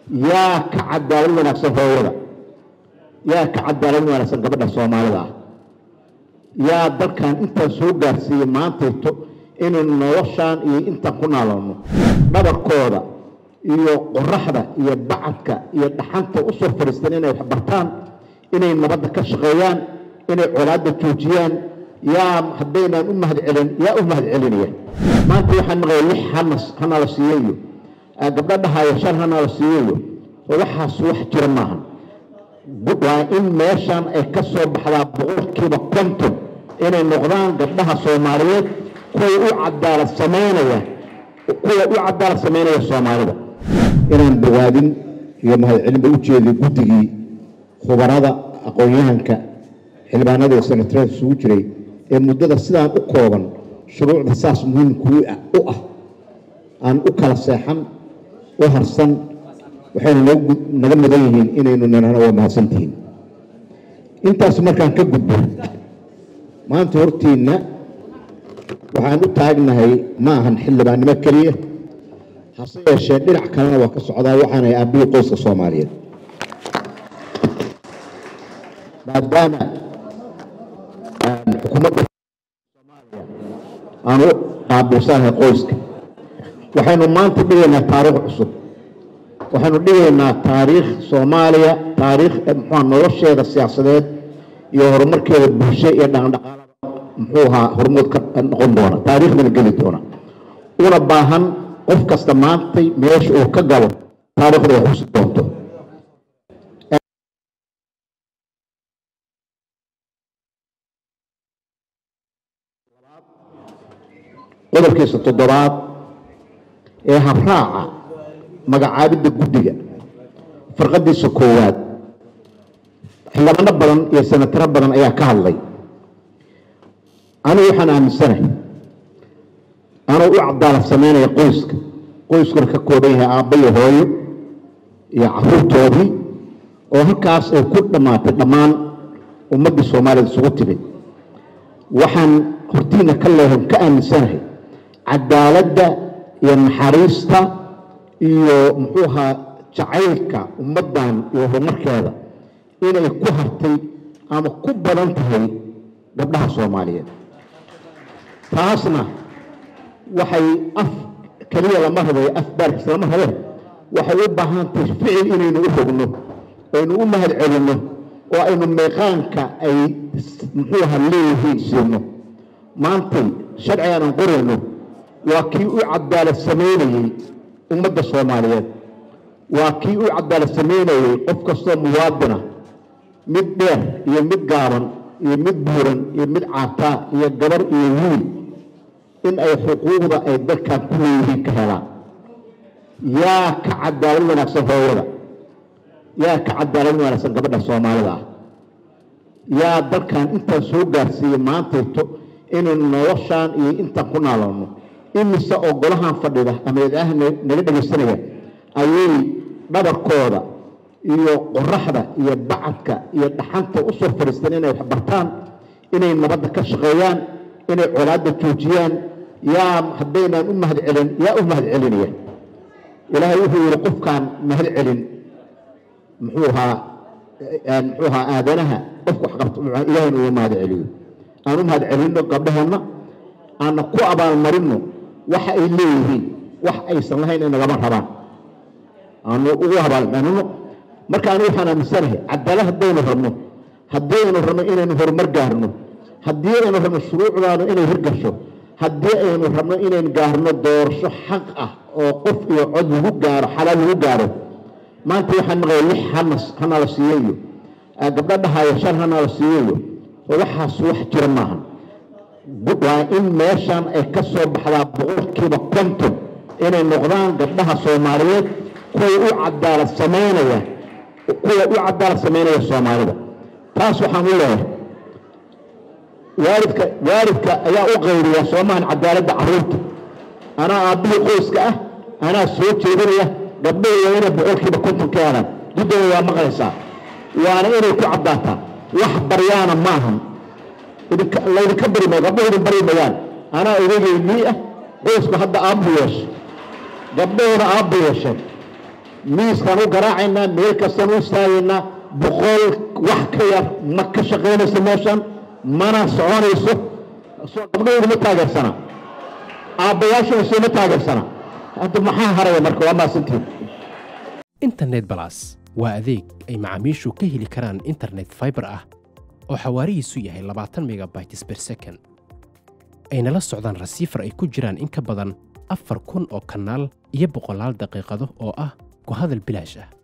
yaa ka cadaalad wanaagsan hooyada yaa ka cadaalad wanaagsan gabadha soomaalida ah yaa dalkan intaan soo gaarsiiyey maantayto inaynu noloshaan iyo intaan ku naaloono dhabarkooda iyo qoraxda iyo bacadka iyo dhaxanta u soo fadhiistaan inay wax bartaan inay nabadda ka shaqeeyaan inay colaadda joojiyaan yaa haddaynaan u mahad celin yaa u mahad celinaya maanta waxaan maqlay lix hanas hanala siiyeyo gabdho dhahaayo shan hanala siiyeyo waxaas wax jira maahan waa in meeshan ay ka soo baxdaa boqolkiiba konton inay noqdaan gabdhaha soomaaliyeed kuwa u cadaalad samaynaya kuwa u cadaalad samaynaya soomaalida inaan bogaadin iyo mahadcelinba u jeeday guddigii khubarada aqoon-yahanka xildhibaanada iyo senatarada isugu jiray ee muddada sidaan u kooban shuruucda saas muhiimkuu u ah aan u kala seexan u harsan waxayna naga mudan yihiin inaynu nanana waa mahadsantihiin intaas markaan ka gudbo maanta hortiinna waxaan u taagnahay ma ahan xildhibaannimo keliya hase yeeshee dhinac kalena waa ka socdaa waxaanahay aabihii qoyska soomaaliyeed maadaama xukuumadda soomaaliya aan u qaabilsanahay qoyska waxaynu maanta dhigaynaa taariikh cusub waxaynu dhigaynaa taariikh soomaaliya taariikh muxua nolosheeda siyaasadeed iyo horumarkeeda bulsho iyo dhaqandhaqaalada muxuu ahaa hormood ka noqon doona taariikhdana geli doona una baahan qof kasta maantay meesha uu ka galo taariikhda wax usi doonto qodobkiisa toddobaad ee habraaca magacaabidda guddiga farqadiisa koowaad xildhibaano badan iyo senataro badan ayaa ka hadlay anigu waxaan aaminsanahay anuu u cadaalad samaynaya qoyska qoyskuna ka kooban yahay aabba iyo hooyo iyo caruurtoodii oo halkaas ay ku dhammaatay dhammaan ummaddii soomaaliyad isugu timid waxaan hortiina ka leehan ka aaminsanahay cadaaladda iyo naxariista iyo muxuu ahaa jacaylka ummaddan iyo horumarkeeda inay ku hartay ama ku badan tahay gabdhaha soomaaliyeed taasna waxay af keliya lama rabay af baarkiis lama rabe waxay u baahan tahay ficil inaynu u rogno aynu u mahad celinno oo aynu meeqaanka ay muxuu ahaa leeyihiin siino maantay sharcigan aan qorayno waa kii u cadaalad samaynayey ummadda soomaaliyeed waa kii u cadaalad samaynayey qof kastoo muwaadina mid dheer iyo mid gaaban iyo mid buuran iyo mid caataa iyo gabar iyo wiil in ay xuquuqda ay dalkan ku leeyihiin ka helaan yaa ka cadaalad wanaagsan hooyada yaa ka cadaalad wanaagsan gabadha soomaalida ah yaa dalkan intaan soo gaarsiiyey maantayto inaynu noloshaan iyo intaan ku naaloono imise oo golahan fadhida ama idaah naga dhegaysanaya ayay dhabarkooda iyo qoraxda iyo bacadka iyo dhaxanta u soo fadhiistaan inay wax bartaan inay nabadda ka shaqeeyaan inay colaadda joojiyaan yaa haddaynaan u mahad celin yaa u mahad celinaya ilaahay wuxuu yihi qofkaan mahad celin muxuu ahaa muxuu ahaa aadanaha qofka wax qabto ilahayna uu mahad celiyo aan u mahad celinno gabdhaheenna aanna ku abaalmarinno waxa ay leeyihiin wax aysan lahayn ay nagama rabaan aanu ugu abaalmarinno marka anigu waxaan aaminsanahay cadaalad haddaynu rabno haddii aynu rabno inaynu horumar gaarno haddii aynu rabno shuruucdaanu inay hirgasho haddii aynu rabno inaynu gaarno doorasho xaq ah oo qof iyo cod lagu gaaro xalaal lagu gaaro maanta waxaan maqlay lix hanas hanala siiyeyo gabdho dhahaayo shan hanala siiyeyo waxaas wax jira maahan waa in meeshan ay ka soo baxdaa boqolkiiba konton inay noqdaan gabdhaha soomaaliyeed kuwa u cadaalad samaynaya kuwa u cadaalad samaynaya soomaalida taas waxaan u leeyahay waalidka waalidka ayaa u qayriya soomahan cadaaladda caruurta anaa aabbihii qoyska ah anaa soo jeedinaya gabdhahi waa inay boqolkiiba konton ka helaan guddooda waa maqlaysaa waana inay ku caddaataa wax baryaana maahan laydinka bari maayo gabdhahu idin bari mayaan anaa odaygay mii ah qoysku hadda aabbu yeesha gabdhahooda aabbu yeesheen miiskaan u garaacaynaa meel kastaan u istaagaynaa boqol wax ka yar ma ka shaqaynayso meeshan mana soconayso soo gabdhahoodu ma taageersana aabbayaashuna sooma taageersana hadda maxaa haraya marka waa maasantiin internet balas waa adeeg ay macaamiishu ka heli karaan internet fiber ah oo xawaarihiisu yahay labaatan megabytes per second ayna la socdaan rasiifar ay ku jiraan in ka badan afar kun oo kanaal iyo boqolaal daqiiqado oo ah ku hadal bilaash ah